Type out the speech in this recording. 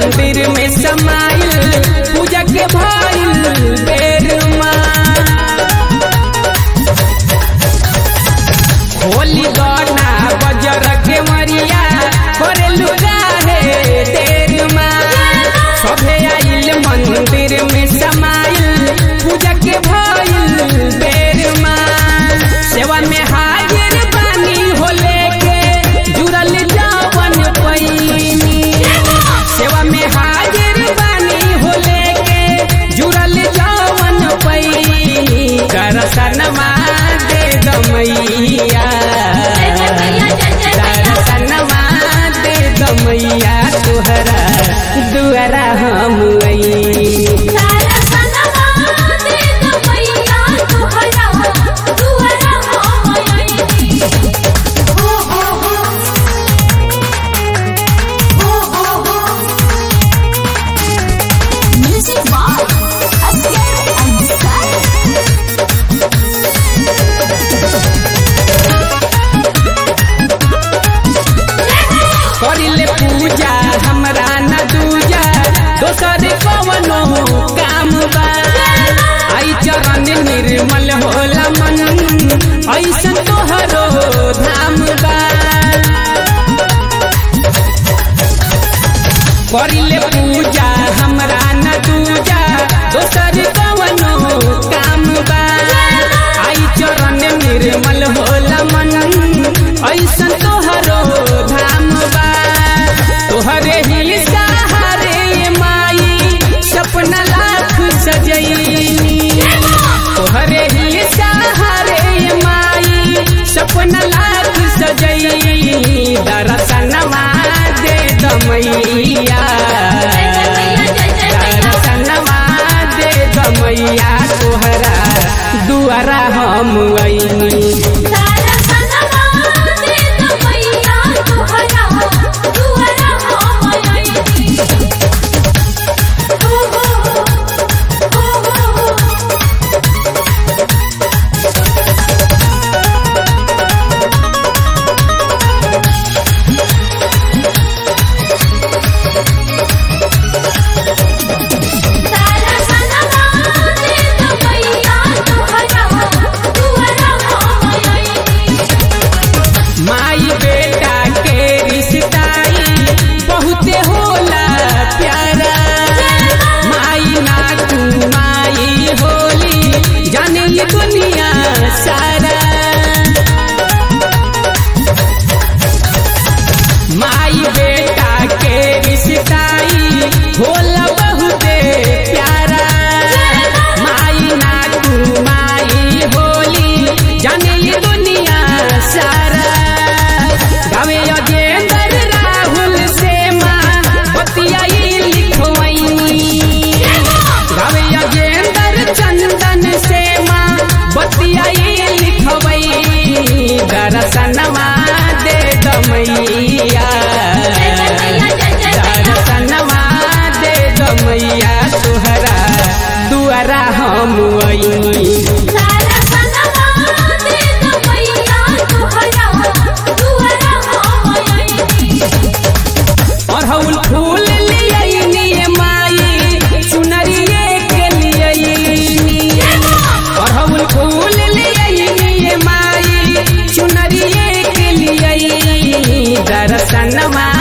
मंदिर में समाइल पूजा के भइल बेर माँ होली गना बजर के मरिया करे लुगाहे तेर माँ सभे आइल मंदिर में समाइल पूजा के भइल बेर माँ सेवा में हाजिर बानी हो लेके जुड़ल जावन पैनी सेवा में हाजिर बानी हो लेके जुड़ल जावन पैनी दर्शनमा दे दमैया दर्शनमा दे दमैया तुहरा दुआरा हम अई Music by Asghar Ansari. करिले पूजा हमरा न दूजा दोसर कवनो काम बा आई चरण निर्मल होला मन ऐसन तोहरो धाम बा करिले पूजा हमरा न दूजा दोसर कवनो काम बा आई चरण निर्मल होला मन ऐसन तोहरो धाम बा तोहरे ही सहारे माई सपना लाख सजैनी तोहरे ही सहारे माई सपना लाख सजैनी दर्शनमा दे दमैया दर्शनमा दे दमैया तोहरा दुआरा हम अइनी माई बेटा के रिश्ताई बहुते होला प्यारा माई ना तू माई होली जाने ये दुनिया सारा माई बेटा के रिश्ताई होला बहुते प्यारा माई ना तू माई होली जाने ये दुनिया सारा गावे अजेंदर राहुल से माँ बतियाई लिखवैनी गावे अजेंदर चंदन से माँ बतियाई लिखवैनी दर्शनमा दे दमैया दर्शनमा दे दमैया तुहरा दुआरा हम अइनी अड़हुल फूल लियनी माई चुनरिए के लियनी अड़हुल फूल लियनी माई चुनरिए के लियनी दर्शनमा